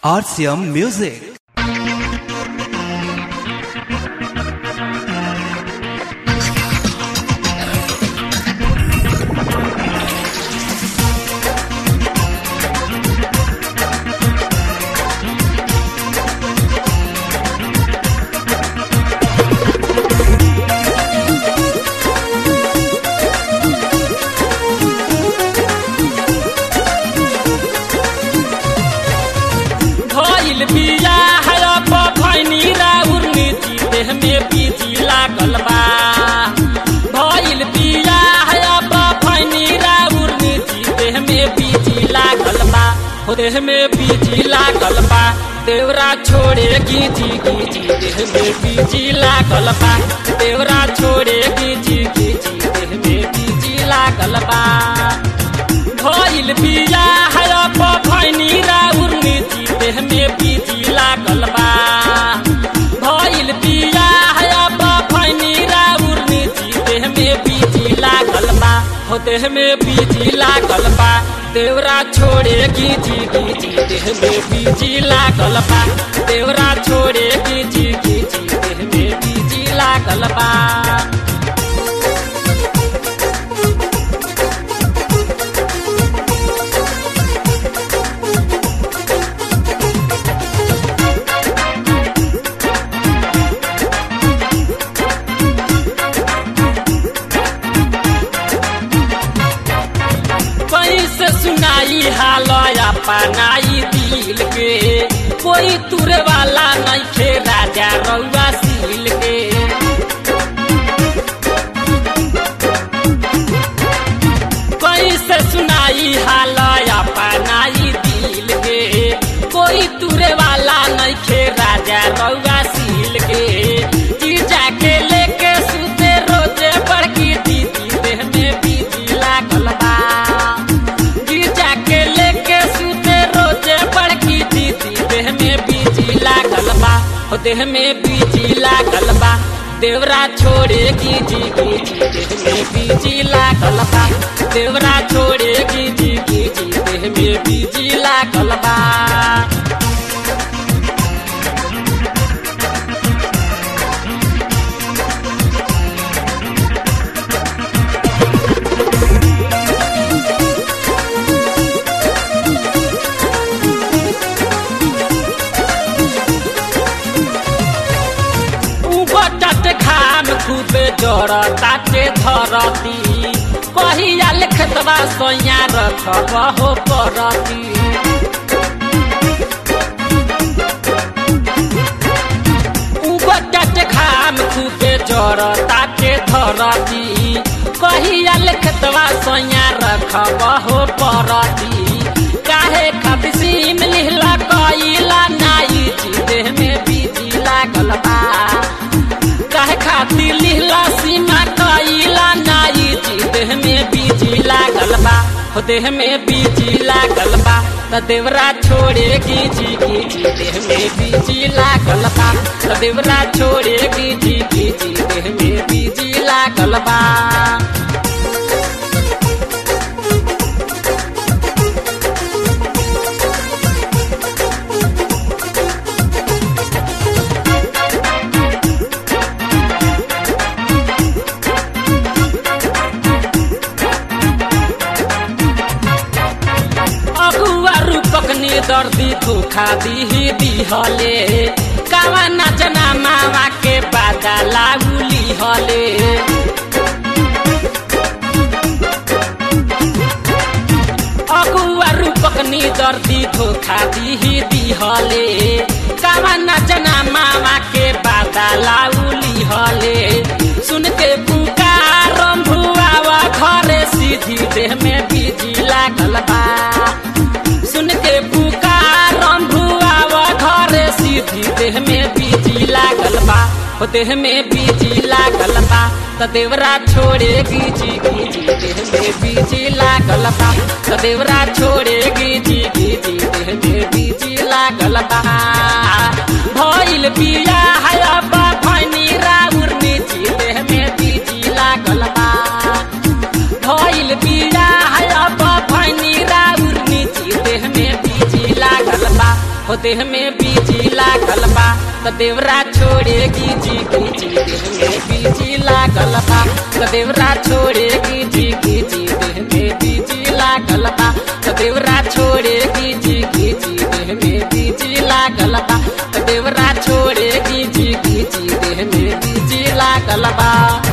RCM Music. भइल बिया है अब भैनी राउर नीति देह में बीजी लागल बा भइल बिया है अब भैनी राउर नीति देह में बीजी लागल बा हो देह में बीजी लागल बा देवरा छोड़े गीजी गीजी देह में बीजी लागल बा देवरा छोड़े गीजी गीजी देह में बीजी लागल बा भइल बिया है अब भैनी राउर नीति देह में बीजी लागल बा भइल बिया है अब भैनी राउर नीति देह में बीजी लागल बा हो देह में बीजी लागल बा देवरा छोड़े गीजी गीजी देह में बीजी लागल बा देवरा छोड़े गीजी गीजी देह में बीजी लागल बा कैसे सुनाई हाल अपनाई दिल के कोई तुरे वाला नहीं खे राजा रउआ सील के कैसे सुनाई हाल अपनाई दिल के कोई तुरे वाला नहीं खे राजा रउआ सील के जीजा के लेके सुते रोजे बड़की दीदी देह में बीजी लागल बा गिरजा के लेके सुते रोजे बड़की दीदी देह में बीजी लागल बा हो देह में बीजी लागल बा देवरा छोड़े गीजी गीजी देह में बीजी लागल बा देवरा छोड़े गीजी गीजी देह में बीजी लागल बा बटत खाम खूबे जड़ ताटे धरती कहिया लिखतवा सोया रखब हो परती बटत खाम खूबे जड़ ताटे धरती कहिया लिखतवा सोया रखब हो परती काहे खबसीम लिहला कइला नाई जी देह में बीजी लागल बा काहे खातिर लिहला सीमा कइला नाई जी देह में बीजी लागल बा हो देह में बीजी लागल बा त देवरा छोड़े गीजी गीजी देह में बीजी लागल बा त देवरा छोड़े गीजी गीजी देह में बीजी लागल बा अगुआ रूपक ने दर्दी धोखा दीही दिहले कावा नाचना मावा के बाजा लागुली हले अगुआ रूपक ने दर्दी धोखा दीही दिहले कावा नाचना मावा के बाजा लाउली हले सुन के पुकार भुआवा घरे सीधी देह में बीजी लागल बा सुन के पुकार भुआवा घरे सीधी देह में बीजी लागल बा हो देह में बीजी लागल बा त देवरा छोड़े गीजी गीजी देह में बीजी लागल बा त देवरा छोड़े गीजी गीजी देह में बीजी लागल बा भइल बिया है अब भैनी राउर नीची देह में बीजी लागल बा भइल बिया है अब भैनी राउर नीची देह में बीजी लागल बा हो देह में बीजी लागल बा त देवरा छोड़ेगी जी जी देह में बीजी लागल बा त देवरा छोड़ेगी जी जी देह में बीजी लागल बा त देवरा छोड़ेगी जी जी देह में बीजी लागल बा त देवरा छोड़ेगी जी जी देह में बीजी लागल बा